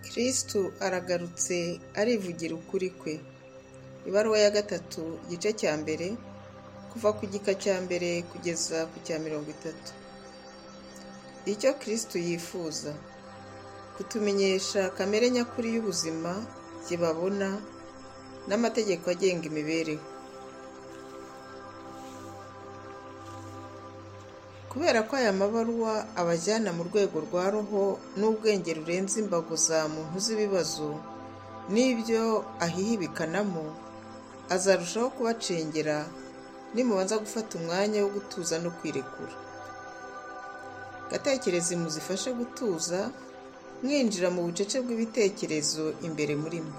kristo aragarutse arivugira ukuri kwe ibaruwa ya gatatu igice cya mbere kuva ku gika cya mbere kugeza ku cya mirongo itatu icyo kristo yifuza kutumenyesha kamere nyakuri y'ubuzima kibabona n'amategeko agenga imibereho kubera ko aya mabaruwa abajyana mu rwego rwa roho n'ubwenge rurenze imbago za muntu z'ibibazo n'ibyo ahihibikanamo azarushaho kubacengera nimubanza gufata umwanya wo gutuza no kwirekura gatekereze muzifashe gutuza mwinjira mu bucece bw'ibitekerezo imbere muri mwe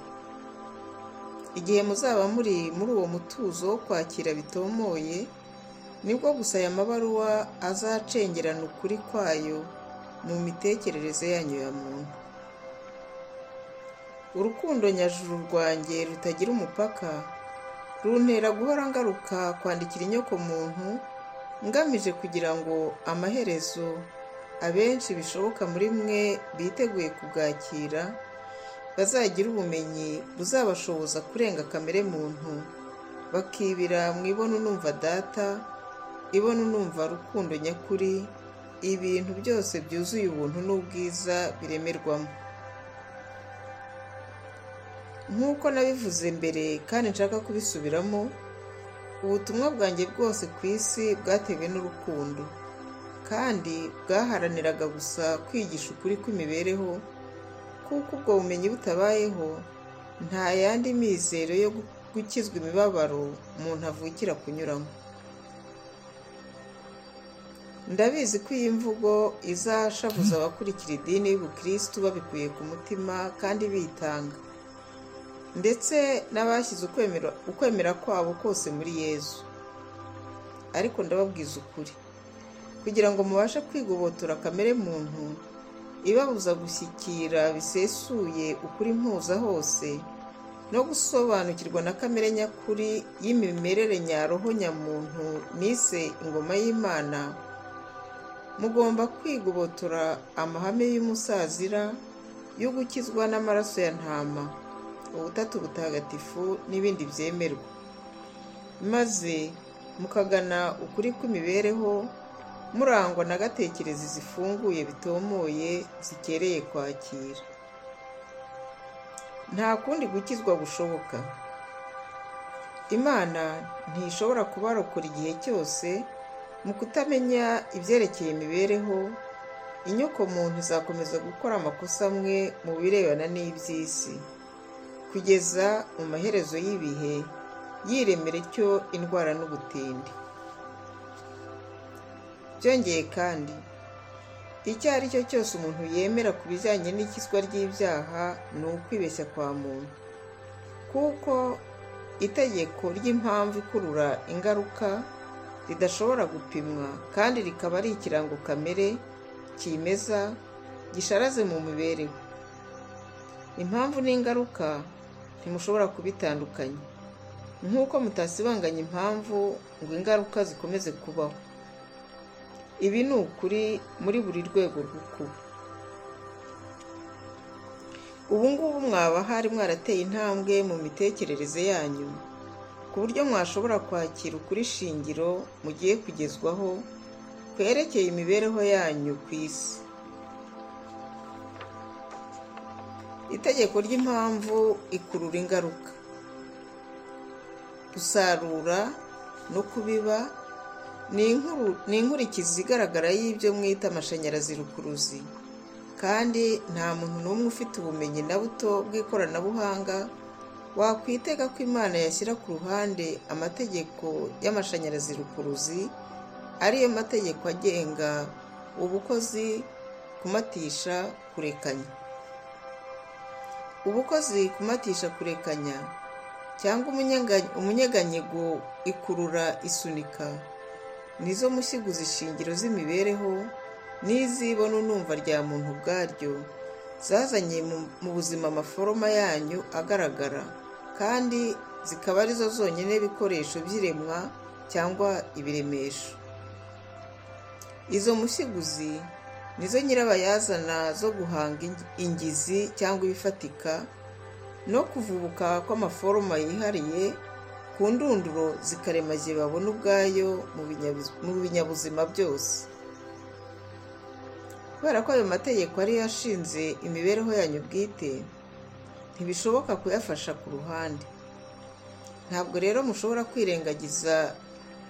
igihe muzaba muri muri uwo mutuzo wo kwakira bitomoye nibwo gusa aya mabaruwa azacengerana ukuri kwayo mu mitekerereze yanyu ya muntu urukundo nyajuru rwanjye rutagira umupaka runtera guhora ngaruka kwandikira inyokomuntu ngamije kugira ngo amaherezo abenshi bishoboka muri mwe biteguye kubwakira bazagira ubumenyi buzabashoboza kurenga kamere muntu bakibira mu ibona unumva data ibona unumva rukundo nyakuri ibintu byose byuzuye ubuntu n'ubwiza biremerwamo nk'uko nabivuze mbere kandi nshaka kubisubiramo ubutumwa bwanjye bwose ku isi bwatewe n'urukundo kandi bwaharaniraga gusa kwigisha ukuri kw'imibereho kuko ubwo bumenyi butabayeho nta yandi mizero yo gukizwa imibabaro umuntu avukira kunyuramo ndabizi ko iyi mvugo izashavuza abakurikira idini y'ubukirisitu babikuye ku mutima kandi bitanga ndetse n'abashyize ukwemera kwabo kose muri yezu ariko ndababwiza ukuri kugira ngo mubashe kwigobotora kamere muntu ibabuza gushyikira bisesuye ukuri mpuza hose no gusobanukirwa na kamere nyakuri y'imimerere nyaroho nyamuntu nise ingoma y'imana mugomba kwigobotora amahame y'umusazira yo gukizwa n'amaraso ya ntama ubutatu butagatifu n'ibindi byemerwa maze mukagana ukuri kw'imibereho murangwa na gatekerezi zifunguye bitomoye zikereye kwakira nta kundi gukizwa gushoboka imana ntishobora kubarokora igihe cyose mu kutamenya ibyerekeye imibereho inyoko muntu izakomeza gukora amakosa amwe mu birebana n'iby'isi kugeza mu maherezo y'ibihe yiremera icyo indwara n'ubutindi byongeye kandi icyo ari cyo cyose umuntu yemera ku bijyanye n'ikizwa ry'ibyaha ni ukwibeshya kwa muntu kuko itegeko ry'impamvu ikurura ingaruka ridashobora gupimwa kandi rikaba ari ikirango kamere kimeza gisharaze mu mibereho impamvu n'ingaruka ntimushobora kubitandukanya nk'uko mutasibanganya impamvu ngo ingaruka zikomeze kubaho ibi ni ukuri muri buri rwego rw'ukuba ubu ngubu mwaba hari mwarateye intambwe mu mitekerereze yanyu ku buryo mwashobora kwakira ukuri shingiro mugiye kugezwaho kwerekeye imibereho yanyu ku isi itegeko ry'impamvu ikurura ingaruka gusarura no kubiba ni inkurikizi igaragara y'ibyo mwita amashanyarazi rukuruzi kandi nta muntu n'umwe ufite ubumenyi na buto bw'ikoranabuhanga wakwitega ko imana yashyira ku ruhande amategeko y'amashanyarazi rukuruzi ariyo mategeko agenga ubukozi kumatisha kurekanya ubukozi kumatisha kurekanya cyangwa umunyeganyego ikurura isunika nizo mushyiguzi ishingiro z'imibereho n'izibona unumva rya muntu ubwaryo zazanye mu buzima amaforoma yanyu agaragara kandi zikaba arizo zonyine ibikoresho by'iremwa cyangwa ibiremesho izo mushyiguzi nizo nyirabayazana zo guhanga ing- ingizi cyangwa ibifatika no kuvubuka kw'amaforoma yihariye ku ndunduro zikaremagiye babona ubwayo mu binyabiz- mu binyabuzima byose kubera ko ayo mategeko ari yo ashinze imibereho yanyu bwite ntibishoboka kuyafasha ku ruhande ntabwo rero mushobora kwirengagiza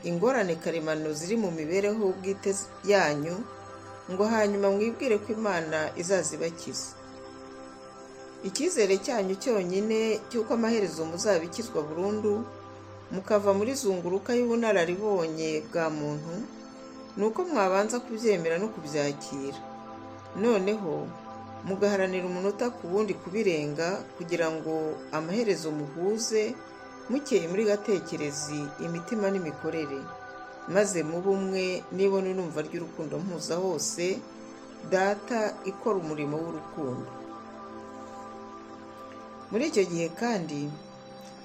ingorane karemano ziri mu mibereho bwite yanyu ngo hanyuma mwibwire ko imana izazibakiza icyizere cyanyu cyonyine cy'uko amaherezo muzabikizwa burundu mukava muri zunguruka y'ubunararibonye bwa muntu ni uko mwabanza kubyemera no kubyakira noneho mugaharanira umunota ku wundi kubirenga kugira ngo amaherezo muhuze mukeye muri gatekerezi imitima n'imikorere maze mube umwe n'ibone n'umva ry'urukundo mpuza hose data ikora umurimo w'urukundo muri icyo gihe kandi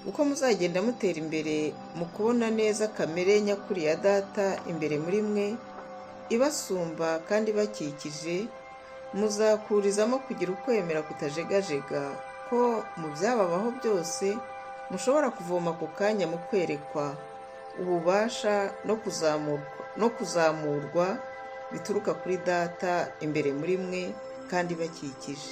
uko muzagenda mutera imbere mu kubona neza kamere nyakuri ya data imbere muri mwe ibasumba kandi ibakikije muzakurizamo kugira ukwemera kutajegajega ko mu byababaho byose mushobora kuvoma ku kanya mu kwerekwa ububasha no kuzamurwa no kuzamurwa bituruka kuri data imbere muri mwe kandi ibakikije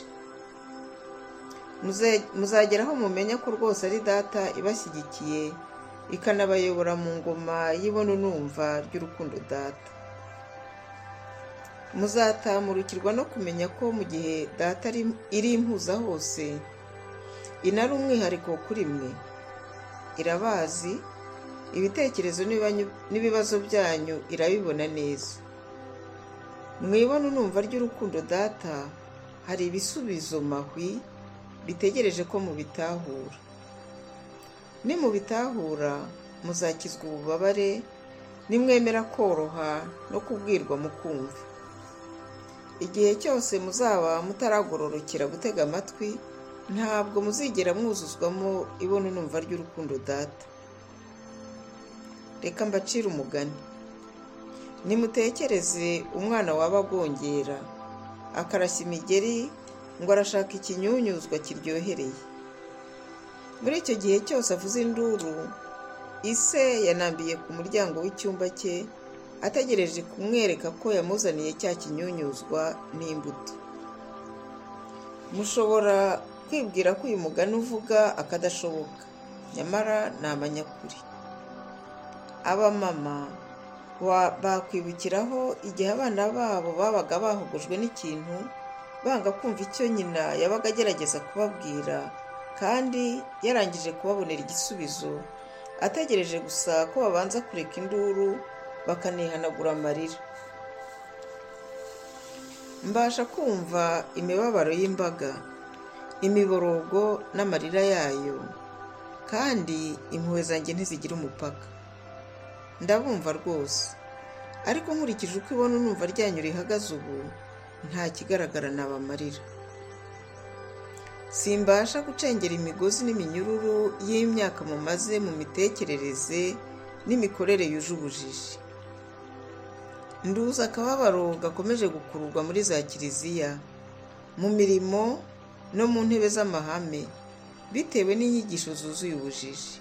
Muze- muzageraho mumenya ko rwose ari data ibashyigikiye ikanabayobora mu ngoma y'ibona numva ry'urukundo data muzatamurukirwa no kumenya ko mu gihe data ari- iri impuza hose inara umwihariko kuri mwe irabazi ibitekerezo n'ibanyu- n'ibibazo byanyu irabibona neza mwibona numva ry'urukundo data hari ibisubizo mahwi bitegereje ko mubitahura nimubitahura muzakizwa ububabare nimwemera koroha no kubwirwa mukumva igihe cyose muzaba mutaragororokera gutega amatwi ntabwo muzigera mwuzuzwamo ibono numva ry'urukundo data reka mbacire umugani nimutekereze umwana waba agongera akarashya imigeri ngo arashaka ikinyunyuzwa kiryohereye muri icyo gihe cyose avuze induru ise yanambiye ku muryango w'icyumba cye ategereje kumwereka ko yamuzaniye cya kinyunyuzwa n'imbuto mushobora kwibwira ko uyu mugani uvuga akadashoboka nyamara ni amanyakuri abamama wa- bakwibukiraho igihe abana babo babaga bahugujwe n'ikintu banga kumva icyo nyina yabaga agerageza kubabwira kandi yarangije kubabonera igisubizo ategereje gusa ko babanza kureka induru bakanihanagura amarira mbasha kumva imibabaro y'imbaga imiborogo n'amarira yayo kandi impuhwe zanjye ntizigira umupaka ndabumva rwose ariko nkurikije uko ibona numva ryanyu rihagaze ubu nta kigaragara nabamarira simbasha gucengera imigozi n'iminyururu y'imyaka mumaze mu mitekerereze n'imikorere yuje ubujiji nduza akababaro gakomeje gukururwa muri za kiliziya mu mirimo no mu ntebe z'amahame bitewe n'inyigisho zuzuye ubujiji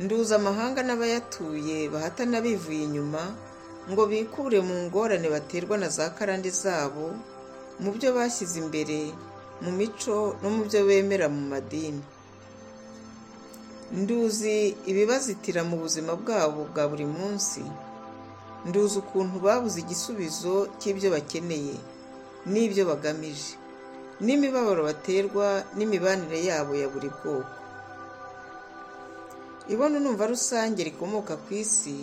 nduza amahanga n'abayatuye bahatana bivuye inyuma ngo bikure mu ngorane baterwa na za karande zabo mu byo bashyize imbere mu mico no mu byo bemera mu madini nduzi ibibazitira mu buzima bwabo bwa buri munsi nduzi ukuntu babuze igisubizo cy'ibyo bakeneye n'ibyo bagamije n'imibabaro baterwa n'imibanire yabo ya buri bwoko ibono numva rusange rikomoka ku isi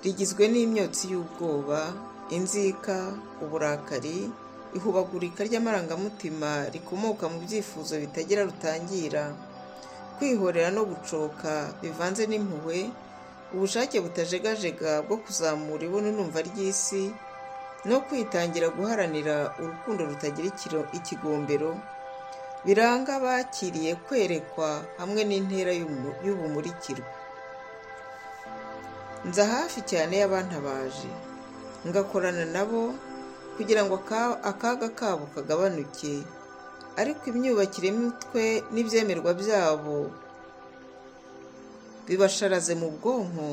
rigizwe n'imyotsi y'ubwoba inzika uburakari ihubagurika ry'amarangamutima rikomoka mu byifuzo bitagira rutangira kwihorera no gucoka bivanze n'impuhwe ubushake butajegajega bwo kuzamura ibono numva ry'isi no kwitangira guharanira urukundo rutagira ikiro- ikigombero biranga abakiriye kwerekwa hamwe n'intera y'umu- y'ubumurikirwa nza hafi cyane y'abantabaje ngakorana nabo kugira ngo aka- akaga kabo kagabanuke ariko imyubakire mitwe n'ibyemerwa byabo bibasharaze mu bwonko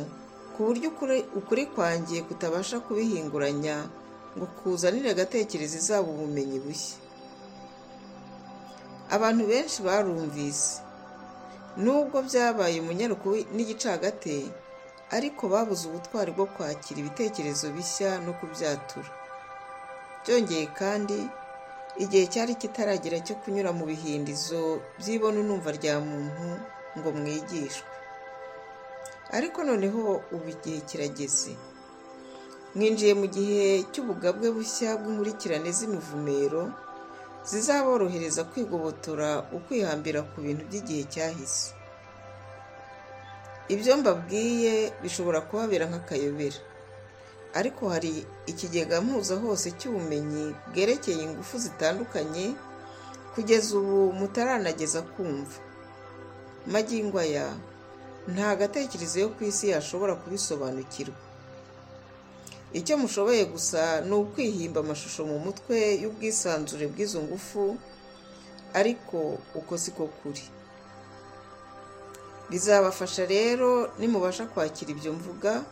ku buryo ukuri- ukuri kwanjye kutabasha kubihinguranya ngo kuzanire agatekereza izabo ubumenyi bushya abantu benshi barumvise nubwo byabaye umunyaruko n'igicagate ariko babuze ubutwari bwo kwakira ibitekerezo bishya no kubyatura byongeye kandi igihe cyari kitaragera cyo kunyura mu bihindizo by'ibono n'umva rya muntu ngo mwigishwe ariko noneho ubu igihe kirageze mwinjiye mu gihe cy'ubugabwe bushya bw'inkurikirane z'imivumero zizaborohereza kwigobotora ukwihambira ku bintu by'igihe cyahise ibyo mbabwiye bishobora kubabera nk'akayobera ariko hari ikigega mpuza hose cy'ubumenyi bwerekeye ingufu zitandukanye kugeza ubu mutaranageza kumva magingo aya nta gatekerezo yo ku isi yashobora kubisobanukirwa icyo mushoboye gusa ni ukwihimba amashusho mu mutwe y'ubwisanzure bw'izo ngufu ariko uko siko kuri bizabafasha rero nimubasha kwakira ibyo mvuga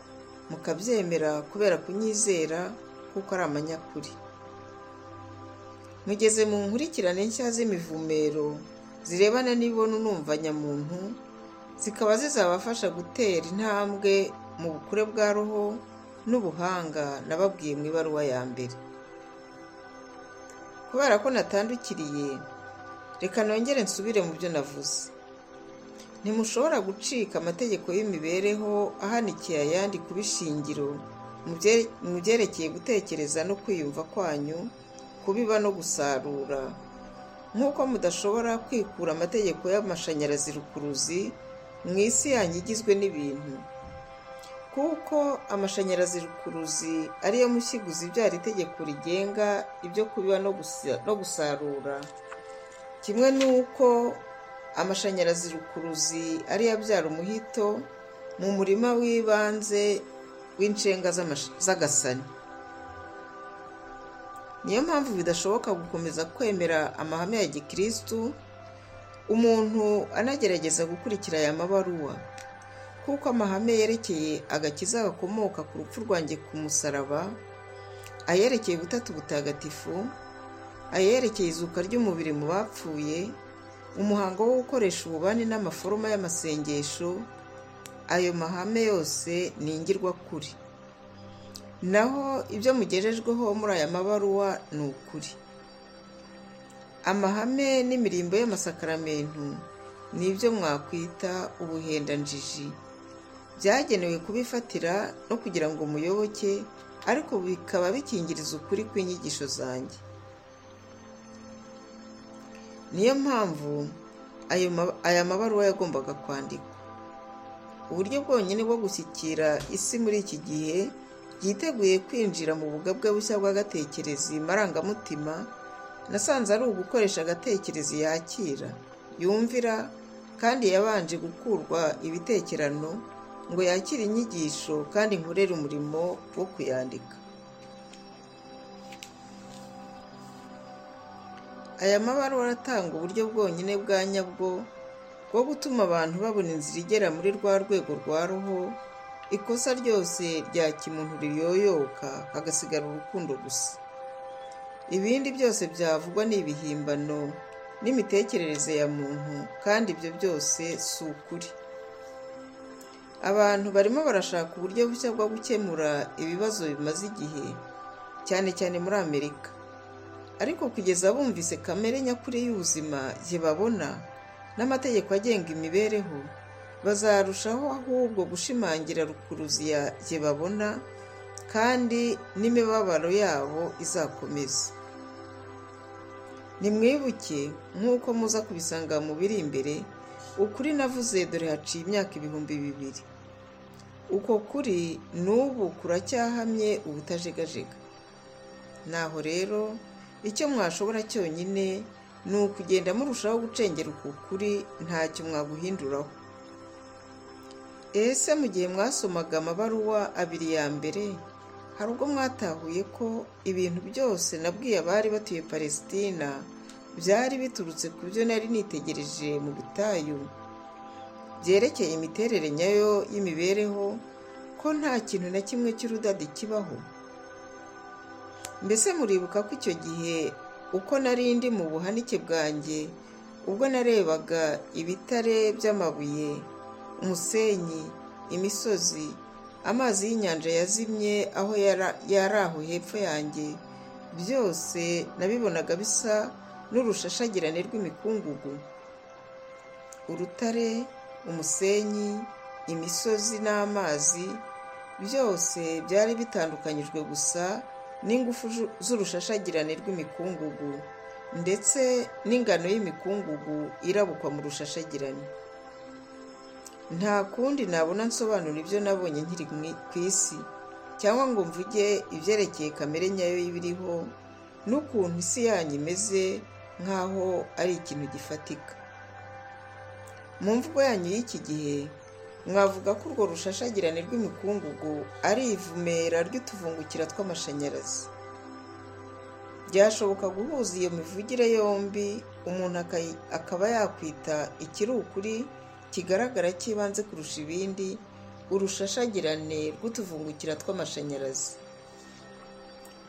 mukabyemera kubera kunyizera kuko ari amanyakuri mugeze mu nkurikirane nshya z'imivumero zirebana n'ibona unumva nyamuntu zikaba zizabafasha gutera intambwe mu bukure bwa roho n'ubuhanga nababwiye mu ibaruwa ya mbere kubera ko natandukiriye reka nongere nsubire mu byo navuze ntimushobora gucika amategeko y'imibereho ahanikiye ayandi kuba ishingiro mu bye- mu byerekeye gutekereza no kwiyumva kwanyu kubiba no gusarura nk'uko mudashobora kwikura amategeko y'amashanyarazi rukuruzi mu isi yanyu igizwe n'ibintu kuko amashanyarazi rukuruzi ariyo mushiguzi ibyara itegeko rigenga ibyo kubiba no gusa- no gusarura kimwe n'uko amashanyarazi rukuruzi ariyo abyara umuhito mu murima w'ibanze w'inshenga z'amash- z'agasani niyo mpamvu bidashoboka gukomeza kwemera amahame ya gikirisitu umuntu anagerageza gukurikira aya mabaruwa kuko amahame yerekeye agakiza gakomoka ku rupfu rwanjye ku musaraba ayerekeye ubutatu butagatifu ayerekeye izuka ry'umubiri mu bapfuye umuhango wo gukoresha ububani n'amaforoma y'amasengesho ayo mahame yose ni ingirwakuri naho ibyo mugejejweho muri aya mabaruwa ni ukuri amahame n'imirimbo y'amasakaramentu ni ibyo mwakwita ubuhendanjiji byagenewe kubifatira no kugira ngo muyoboke ariko bikaba bikingiriza ukuri kw'inyigisho zanjye niyo mpamvu ayo ma- aya mabaruwa yagombaga kwandikwa uburyo bwonyine bwo gushyikira isi muri iki gihe yiteguye kwinjira mu bugabwe bushya bw'agatekerezi marangamutima nasanze ari ugukoresha agatekerezi yakira yumvira kandi yabanje gukurwa ibitekerano ngo yakire inyigisho kandi nkorere umurimo wo kuyandika aya mabaruwa aratanga uburyo bwonyine bwa nyabwo bwo gutuma abantu babona inzira igera muri rwa rwego rwa roho ikosa ryose rya kimuntu riyoyoka hagasigara urukundo gusa ibindi byose byavugwa ni ibihimbano n'imitekerereze ya muntu kandi ibyo byose si ukuri abantu barimo barashaka uburyo bushya bwo gukemura ibibazo bimaze igihe cyane cyane muri amerika ariko kugeza bumvise kamere nyakuri y'ubuzima gye babona n'amategeko agenga imibereho bazarushaho ahubwo gushimangira rukuruzi ya gye babona kandi n'imibabaro yabo izakomeza nimwibuke nk'uko muza kubisanga mu biri imbere ukuri navuze dore haciye imyaka ibihumbi bibiri uko kuri n'ubu kuracyahamye ubutajegajega naho rero icyo mwashobora cyonyine ni ukugenda murushaho gucengera uku kuri ntacyo mwaguhinduraho ese mu gihe mwasomaga amabaruwa abiri ya mbere hari ubwo mwatahuye ko ibintu byose nabwiye abari batuye palesitina byari biturutse ku byo nari nitegereje mu butayu byerekeye imiterere nyayo y'imibereho ko nta kintu na kimwe cy'urudadi kibaho mbese muribuka ko icyo gihe uko nari ndi mu buhanike bwanjye ubwo narebaga ibitare by'amabuye umusenyi imisozi amazi y'inyanja yazimye aho yari aho hepfo yanjye byose nabibonaga bisa n'urushashagirane rw'imikungugu urutare umusenyi imisozi n'amazi byose byari bitandukanyijwe gusa n'ingufu z'urushashagirane rw'imikungugu ndetse n'ingano y'imikungugu irabukwa mu rushashagirane nta kundi nabona nsobanura ibyo nabonye nkiri ku isi cyangwa ngo mvuge ibyerekeye kamere nyayo y'ibiriho n'ukuntu isi yanyu imeze nk'aho ari ikintu gifatika mu mvugo yanyu y'iki gihe mwavuga ko urwo rushashagirane rw'imikungugu ari ivumera ry'utuvungukira tw'amashanyarazi byashoboka guhuza iyo mivugire yombi umuntu akaba yakwita ikiri ukuri kigaragara cy'ibanze kurusha ibindi urushashagirane rw'utuvungukira tw'amashanyarazi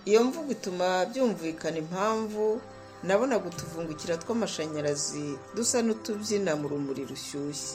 iyo mvugo ituma byumvikana impamvu nabonaga utuvungukira tw'amashanyarazi dusa n'utubyina mu rumuri rushyushye